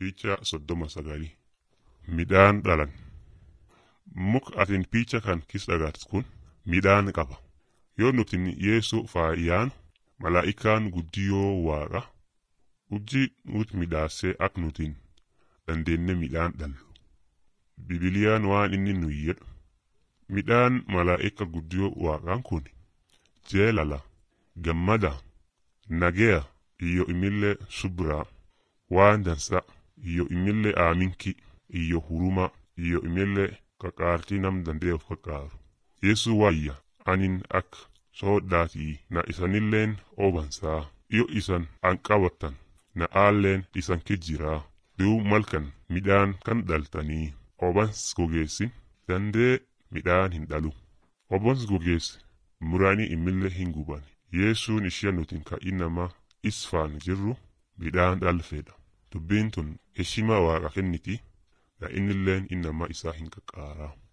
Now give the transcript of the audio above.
Picha soddoma sagalii midhaan dhalan muka atin picha kan kis dhagartu kun midhaan qaba yoo nutin yeesu faayaan malaa'ikaan guddiyoo waaqa hojii nuti midhaasee ak nutin dandeenne midhaan dhallu bibiliyaan waan inni nu jedhu midhaan malaa'ika guddiyoo waaqaan kun jeelala gammada nageya iyyo imillee subraa waan dansa iyyo imillee aaminki iyyo huruma iyyo imillee qaqaartii nam dandee of qaqqaaru yesu waayya anin ak soodhaatii na isanilleen obansaa iyo isan an qabatan na aalleen isan kijjiraa duu malkan midhaan kan dhaltanii obans gogeessin dandee midhaan hin dhalu obons gogeesse muraanii imillee hin guban yesuun ishee nutin ka innama isfaan jirru midhaan dhalfeedha dubbiin tun heshima waaqa kenniti na innilleen innama isaa hin qaqqaaraa